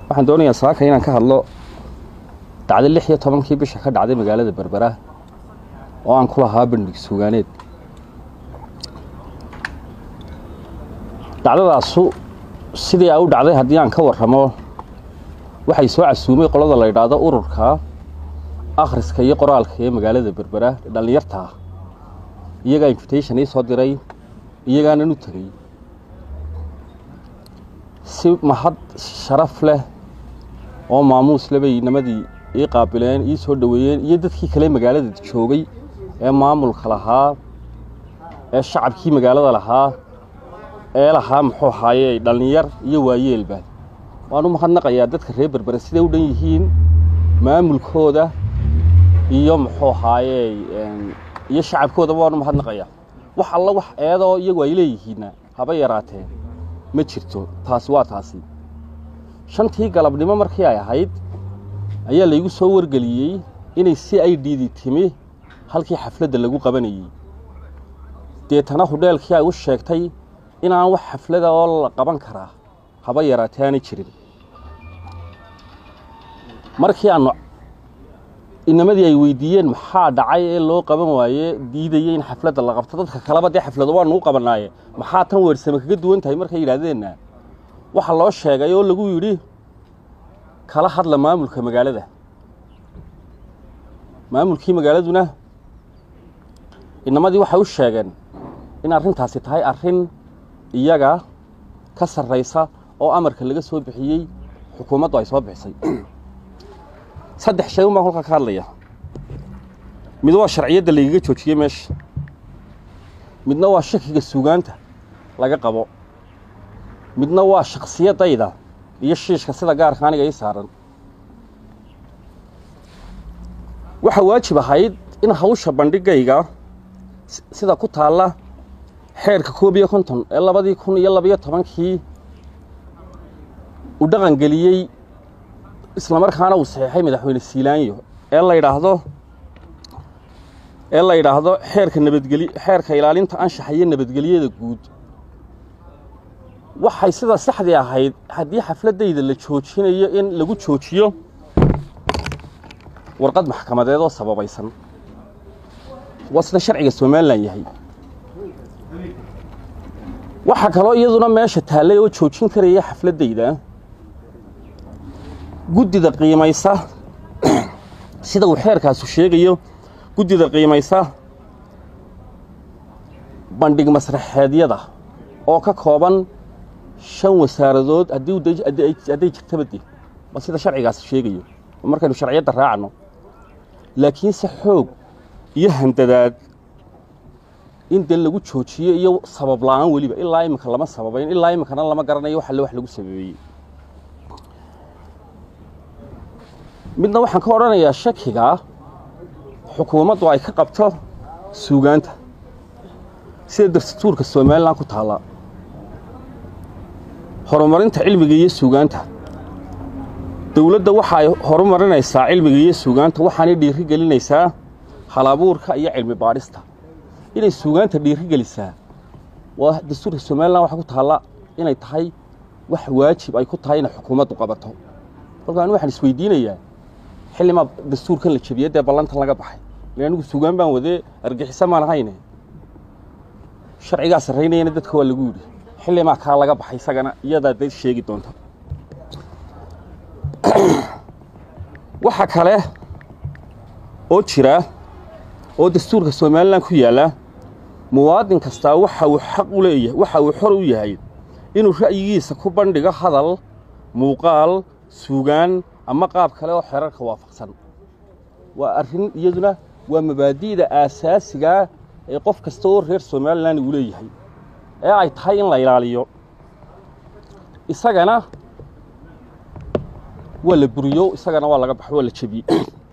waxaan doonayaa saaka inaan ka hadlo dacdo lix iyo tobankii bisha ka dhacday magaalada berbera oo aan ku lahaa bandhig sugaaneed dacdadaasu sidii ay u dhacday haddii aan ka warramo waxay soo casuumay qolada la yidhaahdo ururka akhriska iyo qoraalka ee magaalada berbera dhallinyarta ah iyagaa invitation ii soo diray iyagaanan u tegey si mahad sharaf leh oo maamuus le bay nimadii ii qaabileen ii soo dhoweeyeen iyo dadkii kale magaalada joogay ee maamulka lahaa ee shacabkii magaalada lahaa ee lahaa muxuu ahaaye dhallinyar iyo waayeelba waan u mahadnaqayaa dadka reer berbere siday u dhan yihiin maamulkooda iyo muxuu ahaaye iyo shacabkoodaba waan u mahadnaqayaa wax alla wax eedoo iyagu ay leeyihiinna haba yaraatee ma jirto taasi waa taasi shantii galabnimo markii ay ahayd ayaa laygu soo wargeliyey inay si ay dhiidi timi halkii xafladda lagu qabanayey deetana hudheelkii ay u sheegtay inaan wax xaflada oo la qaban karaa haba yaraatee aanay jirin markii aanu inamadii ay weydiiyeen maxaa dhacay ee loo qaban waaye diidaya in xafladda la qabto dadka kaleba dee xaflado waanu u qabannaaye maxaa tan weersame kaga duwan tahay markay yidhaahdeenna waxaa loo sheegay oo lagu yidhi kala hadla maamulka magaalada maamulkii magaaladuna inamadii waxay u sheegeen in arrintaasi tahay arrin iyaga ka sarraysa oo amarka laga soo bixiyey xukuumaddu ay soo bixisay saddex shay un baan kolkaa ka hadlaya mid waa sharciyadda laygaga joojiyey meesha midna waa shakiga sugaanta laga qabo midna waa shakhsiyaddayda iyo shiishka sida gaarka aniga ii saaran waxaa waajib ahayd in hawsha bandhigayga sida ku taalla xeerka koob iyo konton ee labadii kun iyo labayo tobankii uu dhaqan geliyey islamarkaana uu saxeexay madaxweyne siilaanyo ee la yidhaahdo ee la yidhaahdo xeerka nabadgely xeerka ilaalinta anshaxa iyo nabadgelyada guud waxay sida saxdii ahayd haddii xafladdayda la joojinayo in lagu joojiyo warqad maxkamadeed oo sababaysan waa sida sharciga somalilan yahay waxaa kaloo iyaduna meesha taallay oo joojin karaya xafladdayda guddida qiimaysa sida uu xeerkaasu sheegayo guddida qiimaysa bandhig masraxeedyada oo ka kooban shan wasaaradood hadday jirtaba de ba sida sharcigaasi sheegayo markaynu sharciyadda raacno laakiinse xoog iyo handadaad in dee lagu joojiyo iyo sabab la-aan weliba ilaa iminka lama sababayn ilaa iminkana lama garanayo wax alle wax lagu sababeeyey midna waxaan ka odhanayaa shakigaa xukuumaddu ay ka qabto suugaanta sida dastuurka somalilan ku taalla horumarinta cilmiga iyo suugaanta dowladda waxa ay horumarinaysaa cilmiga iyo suugaanta waxaanay dhiiri gelinaysaa halabuurka iyo cilmi baadhista inay suugaanta dhiiri gelisaa waa dastuurka somalilan waxa ku taalla inay tahay wax waajib ay ku tahay inay xukuumaddu qabato kolka anigu waxaan isweydiinayaa xillimaa dastuurkan la jebiyey dee ballantan laga baxay ile anigu suugaan baan wadee argixisa maan ahayne sharcigaa sarraynayana dadka waa lagu yidhi xillimaa kaa laga baxay isagana iyadaa dad sheegi doonta waxa kale oo jira oo dastuurka somalilan ku yaalla muwaadin kastaa waxa uu xaq u leeyahay waxa uu xor u yahay inuu ra'yigiisa ku bandhigo hadal muuqaal suugaan ama qaab kale oo xeerarka waafaqsan waa arrin iyaduna waa mabaadi'da aasaasigaa ee qof kasta oo reer somalilan uu leeyahay ee ay tahay in la ilaaliyo isagana waa la buriyo isagana waa laga baxo waa la jebiyey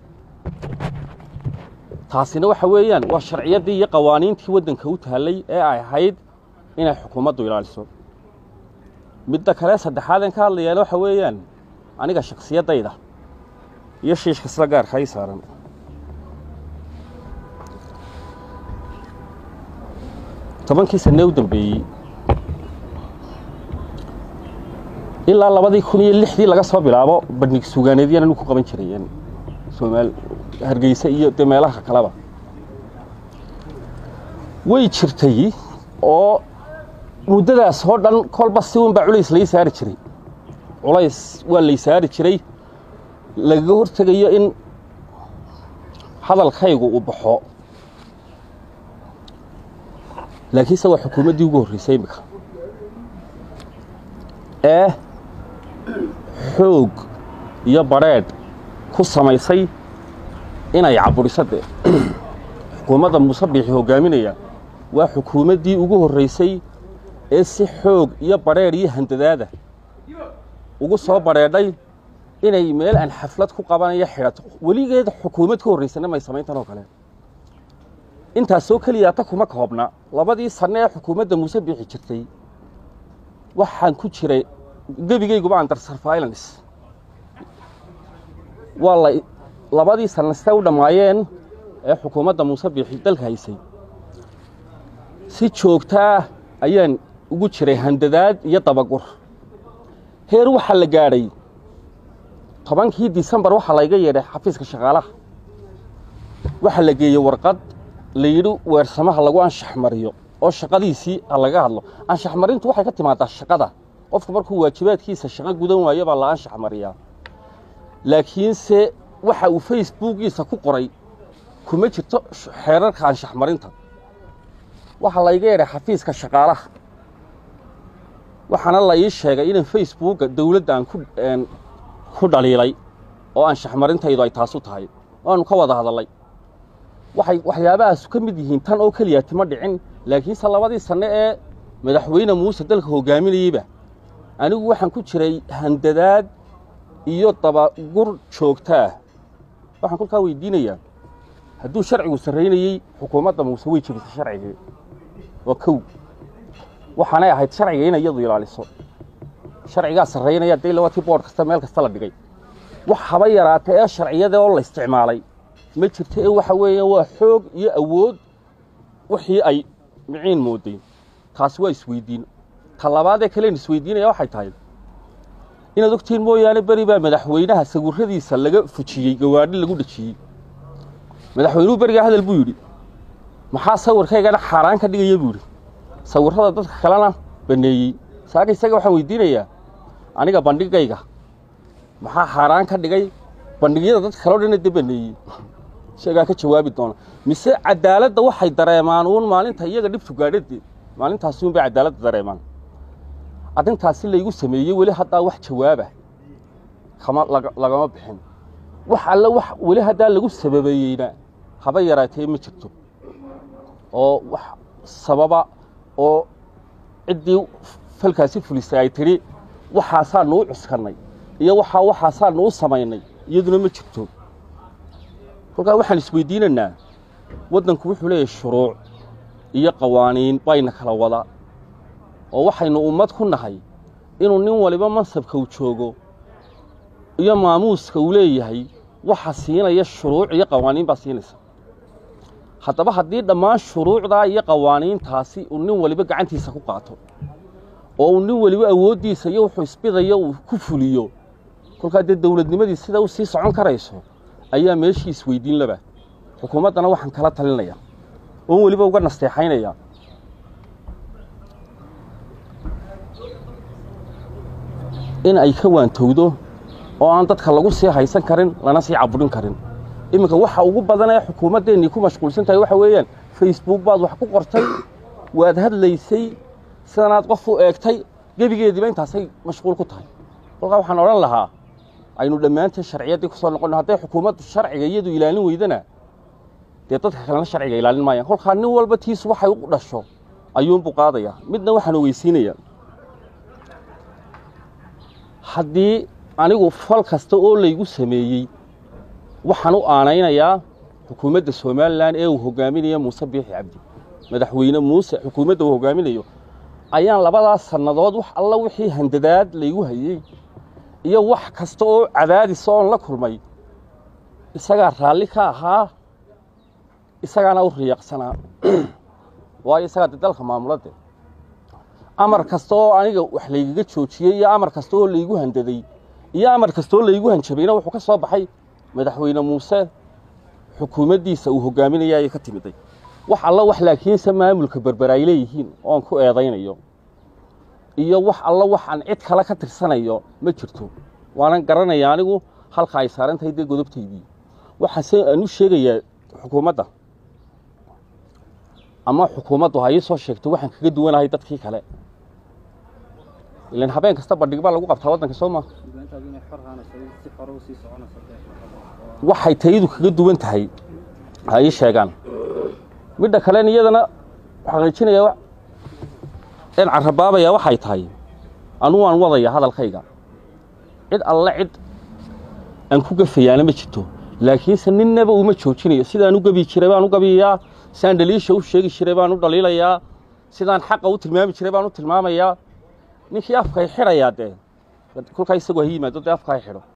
taasina waxa weeyaan waa sharciyaddii iyo qawaaniintii waddanka u taallay ee ay ahayd inay xukuumaddu ilaaliso midda kale saddexaadeen ka hadlayaana waxa weeyaan aniga shakhsiyaddayda iyo shiishka sida gaarka ay saaran tobankii sanee u dambeeyey ilaa labadii kun iyo lixdii laga soo bilaabo bandhig sugaaneedyana anu ku qaban jiray soomaal hargeysa iyo dee meelaha kaleba way jirtay oo muddadaas oo dhan kolba si un baa culays lai saari jiray culays waa lay saari jiray lagaga hortegayo in hadalkaygu uu baxo laakiinse waa xukuumaddii ugu horreysay imika ee xoog iyo badrheedh ku samaysay inay caburiso dee xukuumadda muuse biixi hoggaaminaya waa xukuumaddii ugu horreysay ee si xoog iyo badrheedh iyo handadaada ugu soo badrheedhay inay meel aan xaflad ku qabanayo xidhato weligeed xukuumad ka horraysana may samayntan oo kale intaasoo keliya ta kuma koobna labadii sanno ee xukuumadda muuse biixi jirtay waxaan ku jiray gebigayguba under surveillance waa la labadii sanno sitay u dhammaayeen ee xukuumadda muuse biixi dalka haysay si joogtaa ayaan ugu jiray handadaad iyo dabagur heer waxaa la gaadhay tobankii disembar waxaa layga yeedhay xafiiska shaqaalaha waxaa la geeyey warqad la yidhi weersamaha lagu anshax mariyo oo shaqadiisii ha laga hadlo anshax marintu waxay ka timaadaa shaqada qofku markuu waajibaadkiisa shaqo gudan waayo baa la anshax mariyaa laakiinse waxa uu facebookiisa ku qoray kuma jirto xeerarka anshax marinta waxaa layga yeedhay xafiiska shaqaalaha waxaana la ii sheegay inaan facebooka dowladda aan ku dhaliilay oo anshax marintaydu ay taasu tahay waanu ka wada hadallay waxay waxyaabahaasu ka mid yihiin tan oo keliya tima dhicin laakiinse labadii sanno ee madaxweyne muuse dalka hoggaaminayeyba anigu waxaan ku jiray handadaad iyo dabagur joogtaah waxaan kolkaa weydiinayaa hadduu sharcigu sarraynayey xukuumadda muuse way jebisay sharcigii waa kow waxaanay ahayd sharciga inay iyadu ilaaliso sharcigaa sarraynaya dee labatii boodh kasta meel kasta la dhigay wax haba yaraata ee sharciyada oo la isticmaalay ma jirto ee waxa weeye waa xoog iyo awood wixii ay miciin mooday taasi waa isweydiin ta labaadee kalen isweydiinaya waxay tahay inaad ogtihiin mooyaane beri baa madaxweynaha sawirradiisa laga fujiyey gawaadhi lagu dhejiyey madaxweynuhu berigaa hadal buu yidhi maxaa sawirkaygana xaaraan ka dhigaya buu yidhi sawirrada dadka kalena baneeyey saaka isaga waxaan weydiinayaa aniga bandhigayga maxaa xaaraan ka dhigay bandhigyada dadka kaleo dhanna de baneeyey isagaa ka jawaabi doona mise cadaaladda waxay dareemaan uun maalinta iyaga dhibtu gaadhadeed maalintaasi un bay cadaaladda dareemaan arrintaasi laygu sameeyey weli haddaa wax jawaaba kama lagama bixin wax alle wax weli haddaa lagu sababeeyeyna haba yaraatee ma jirto oo wax sababa oo ciddii falkaasi fulisay ay tidhi waxaasaa nuu cuskannay iyo waxaa waxaasaa nuu samaynay iyaduna ma jirto kolkaa waxaan isweydiinaynaa waddanku wuxuu leeyahay shuruuc iyo qawaaniin bayna kala wada oo waxaynu ummad ku nahay inuu nin waliba mansabka uu joogo iyo maamuuska uu leeyahay waxa siinaya shuruuc iyo qawaaniin baa siinaysa haddaba haddii dhammaan shuruucdaa iyo qawaaniintaasi uu nin waliba gacantiisa ku qaato oo uu nin weliba awooddiisa iyo wuxuu isbidayo uu ku fuliyo kolkaa dee dowladnimadii sida u sii socon karayso ayaa meeshii isweydiin laba xukuumaddana waxaan kala talinaya oon weliba uga nasteexaynaya in ay ka waantowdo oo aan dadka lagu sii haysan karin lana sii caburin karin iminka waxa ugu badan ee xukuumaddeennii ku mashquulsan tahay waxa weeyaan facebook baad wax ku qortay waad hadlaysay sidanaad qof u eegtay gebigeediiba intaasay mashquul ku tahay kolkaa waxaan odhan lahaa aynu dhammaanteen sharciyaddii ku soo noqonno hadday xukuumaddu sharciga iyadu ilaalin weydana dee dadka kalena sharciga ilaalin maayaan kolkaa nin walba tiisu waxay u dhasho ayuunbuu qaadayaa midna waxaan ogeysiinayaa haddii anigu fal kasta oo laygu sameeyey waxaan u aanaynayaa xukuumadda somalilan ee uu hogaaminayo muuse biixi cabdi madaxweyne muuse xukuumadda uu hogaaminayo ayaan labadaas sannadood wax alla wixii handadaad laygu hayey iyo wax kasta oo cadaadis oon la kulmay isagaa raalli ka ahaa isagaana u riyaaqsanaa waayo isagaa de dalka maamuladde amar kasta oo aniga wax laygaga joojiyey iyo amar kasta oo laygu handaday iyo amar kasta oo laygu hanjabayna wuxuu ka soo baxay madaxweyne muuse xukuumaddiisa uu hogaaminaya ayay ka timiday wax alla wax laakiinse maamulka berber ay leeyihiin oon ku eedaynayo iyo wax alla wax aan cid kale ka tirsanayo ma jirto waanan garanaya anigu halka ay saaran tahay dee godobtaydii waxaase aan u sheegayaa xukuumadda ama xukuumaddu ha ii soo sheegto waxaan kaga duwanahay dadkii kale ilan habeen kasta bandhig baa lagu qabtaa waddanka soo maa waxay tayadu kaga duwan tahay ha ii sheegaan midha kalen iyadana xaqiijinaya in carabaabaya waxay tahay anugu aan wadaya hadalkayga cid alle cid aan ku gafayaana ma jirto laakiinse ninnaba uma joojinayo sidaan u gabi jiray baan u gabiyayaa sidaan dhaliisha u sheegi jiray baan u dhaliilayaa sidaan xaqa u tilmaami jiray baan u tilmaamayaa ninkii afka ay xidhayaa dee kolkaa isagoo ha yimaado dee afka hay xidho